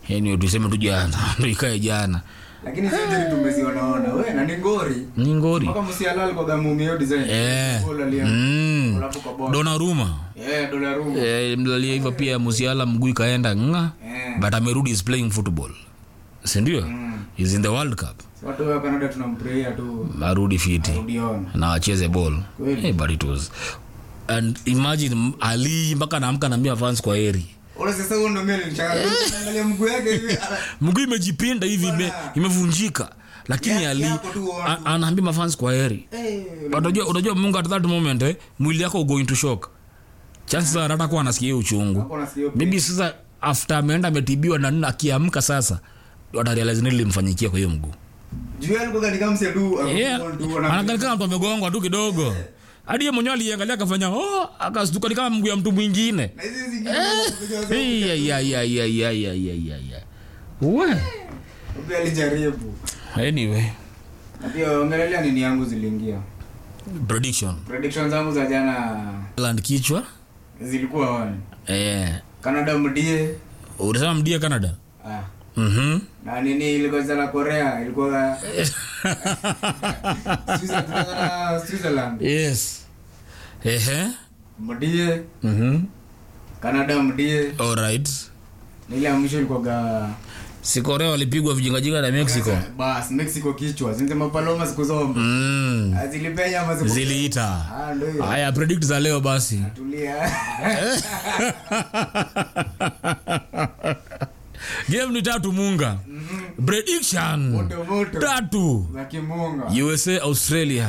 yani tuseme tu jana ndo ikae jana lakini sisi tumezionaona we na ni ngori ni ngori mpaka msialal kwa gamu hiyo design Eh. Goal alia- mm. goal hapo kwa box. donaruma Eh, dola room. eh, mlalia hivyo pia musiala mguu ikaenda nga Eh. but amerudi is playing football sindio Mm. is in the world cup Si watu wa Canada tunampraia tu arudi fiti udiona na wacheze ball Kweli. hey, but it was and imagine m- ali mpaka naamka naambia fans kwa heri ule sasa huo ndo mimi nilishangalia mguu yake hivi mguu imejipinda hivi ime, Bwana. imevunjika lakini Ya- ali yako tu watu. a- anaambia mafans kwa heri Eh, unajua unajua mungu at that moment eh, mwili yako going to shock chances are hata kuwa anasikia hiyo uchungu hapo nasikia hiyo maybe sasa after ameenda ametibiwa na nini akiamka sasa watarealize nini limfanyikia kwa hiyo mguu juu alikuwa katika msedu yeah. anakaa kama mtu amegongwa tu kidogo hadi yeye mwenyewe aliangalia akafanya oh, akastuka ni kama mguu ya mtu mwingine na hizi zingine Iya, iya, iya, iya, iya, iya, iya, iya, iya. We. pia alijaribu anyway na pia ongelelea nini yangu ziliingia prediction prediction zangu za jana land kichwa zilikuwa wani eh, canada mdie ulisema mdia canada ah. Mhm. na nini ilikuwa na korea ilikuwa Switzerland- switzerland yes ehe mdie Mhm. canada mdie alright na ile ya mwisho ilikuwaga si korea walipigwa vijingajinga na mexico bas mexico kichwa zinasema paloma siku zombe mm. Ah, zilipenya ama siku ziliita ah ndio hiyo haya predict za leo basi tulia game ni tatu munga prediction moto moto tatu za kimunga usa australia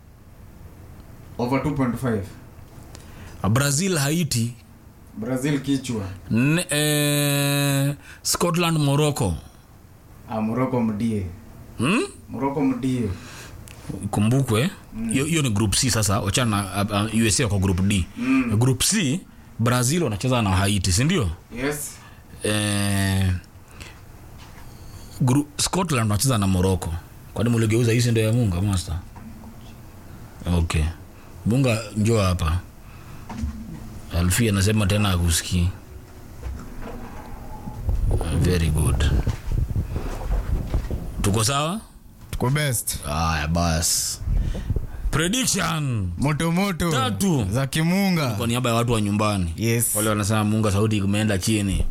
over 2.5 brazil haiti brazil kichwa N- eh, scotland morocco ah morocco mdie hmm? morocco mdie kumbukwe hiyo hiyo ni group c sasa wachana na uh, uh, usa kwa group d Mm. group c brazil wanacheza na haiti sindio yes eh, gru, scotland wanacheza na morocco kwani muligeuza hisi ndo ya munga master okay munga njoo hapa alfi anasema tena akusikii very good tuko sawa tuko best aya bas prediction moto moto Tatu. za kimunga kwa niaba ya watu wa nyumbani yes wale wanasema munga sauti imeenda chini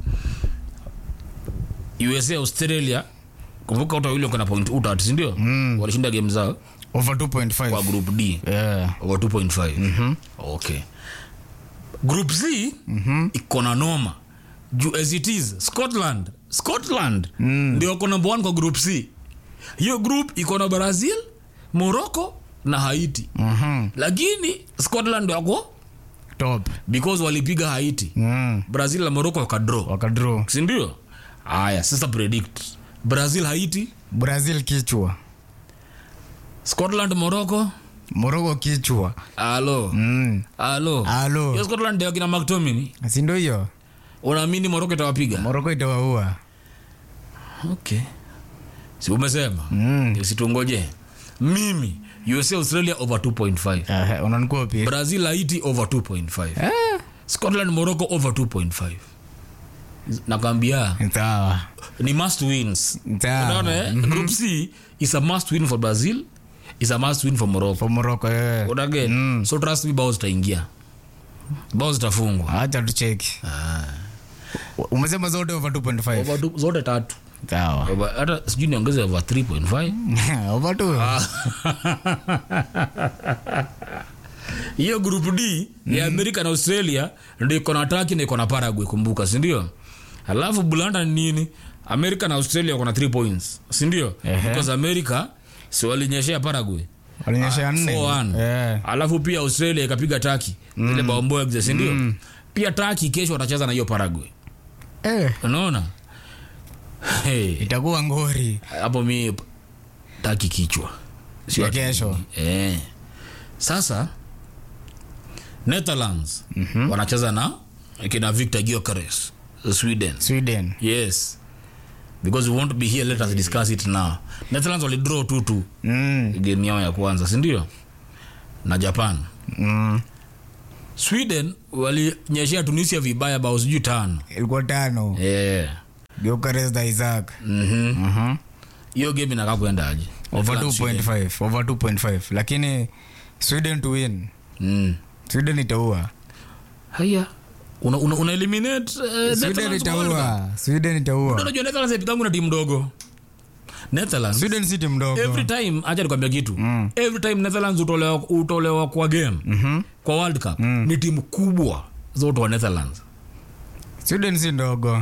usa australia kumbuka watu wawili wako na point utat sindio Mm. walishinda game zao over kwa 2.5 group d yeah over 2.5 okay group c iko na noma juu as it is scotland scotland ndio wako number one kwa group c hiyo group iko na brazil morocco na haiti mhm lakini scotland ndio wako top because walipiga haiti mm brazil na morocco wakadraw wakadraw sindio haya sasa predict brazil haiti brazil kichwa scotland morocco morocco kichwa alo mm alo Alo. hiyo scotland ndio kina mctomin si ndio hiyo unaamini morocco itawapiga morocco itawaua okay si umesema mm situngoje mimi usa australia over 2.5 uh, unanikopi brazil haiti over 2.5 eh scotland morocco over 2.5 nakwambia sawa ni must wins sawa unaona eh? group c is a must win for brazil is a must win for morocco for morocco eh unaget Mm. so trust me bao zitaingia bao zitafungwa acha tucheki umesema zote over 2.5 Over two- zote tatu sawa Over- hata sijui niongeze over 3.5 over 2 hiyo group d ya amerika na australia ndio iko na taki na iko na paraguay kumbuka sindio alafu bulanda ni nini amerika na australia wako na 3 points sindio Ehe. because america si walinyeshea paraguay walinyesha nne 4-1. eh alafu pia australia ikapiga taki mm. ile baomboexe sindio pia taki kesho watacheza na hiyo paraguay eh unaona hey. itakuwa ngori hapo mi taki kichwa Sio Ya ati- kesho. eh. sasa netherlands mm-hmm. wanacheza na kina victor giocares sweden sweden yes because we want to be here let us discuss it now netherlands walidraw tutu mm game yao ya kwanza sindio na japan mm sweden walinyeshea tunisia vibaya bao sijui tano ilikuwa tano yeah. geuka Reza Isaac Mhm. Mhm. hiyo game inakaa kuendaje over Netherlands shida. 2.5 over 2.5 lakini sweden to win Mm. sweden itaua haya una, una, una eliminate uh, sweden Netherlands World Cup. itaua sweden itaua unajua Netherlands ipigangu na timu ndogo Netherlands sweden si timu mdogo every time acha nikwambia kitu Mm. every time Netherlands utolewa, utolewa kwa game Mhm. kwa World Cup ni timu kubwa zote wa Netherlands sweden si ndogo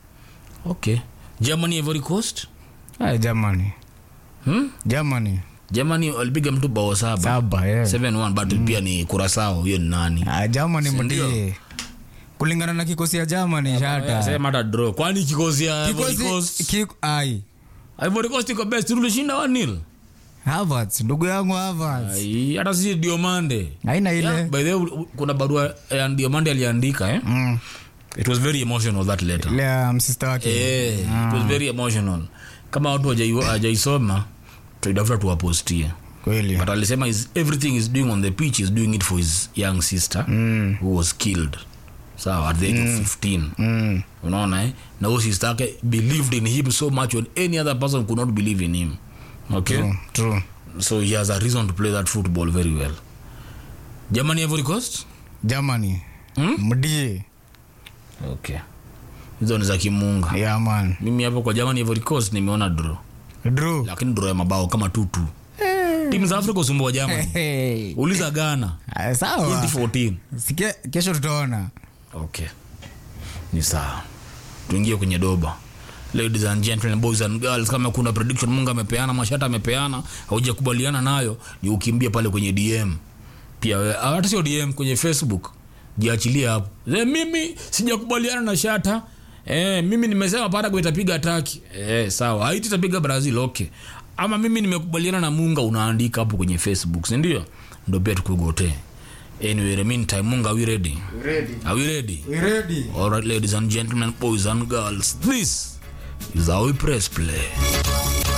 okay Germany Ivory Coast Ay, germany hmm? germany Germany walipiga mtu bao saba saba yeah. 7-1 but pia ni Curacao hiyo ni nani Ah, germany Sindio? mtie kulingana na kikosi ya germany shata sema hata draw kwani kikosi ya Ivory kikosi Coast ki, ai Ivory Coast iko best tulishinda 1-0 Havertz ndugu yangu Havertz Ai, hata si Diomande haina ile yeah, by the way u- kuna barua ya Diomande aliandika eh? mm. it was very emotional that letter ile ya msista wake Eh, it was very emotional kama watu hawajai- hawajaisoma tuidafuta tuwapostie kweli but alisema is everything is doing on the pitch is doing it for his young sister Mm. who was killed sawa at the age of 15 Mm. unaona eh? na huyo sister yake believed in him so much when any other person could not believe in him okay True, true. so he has a reason to play that football very well germany Ivory Coast germany Hmm? mdie okay hizo ni za kimunga yeah, man mimi hapo kwa germany Ivory Coast nimeona draw Drew. lakini draw ya mabao kama tutu timu za afrika usumbua germany Hey. uliza ghana Ah, sawa 2014 Sikia, kesho tutaona okay ni sawa tuingie kwenye doba ladies and gentlemen boys and girls kama kuna prediction mungu amepeana mashata amepeana haujakubaliana nayo ni ukimbia pale kwenye dm pia we- hata sio dm kwenye facebook jiachilie hapo e, mimi sijakubaliana na shata e, mimi nimesema paragu itapiga taki e, sawa haiti itapiga brazil okay ama mimi nimekubaliana na munga unaandika hapo kwenye facebook sindio ndo pia tukugotee anyway in the meantime munga are we ready are we ready ready All right, ladies and gentlemen, boys and girls, this is how we press play.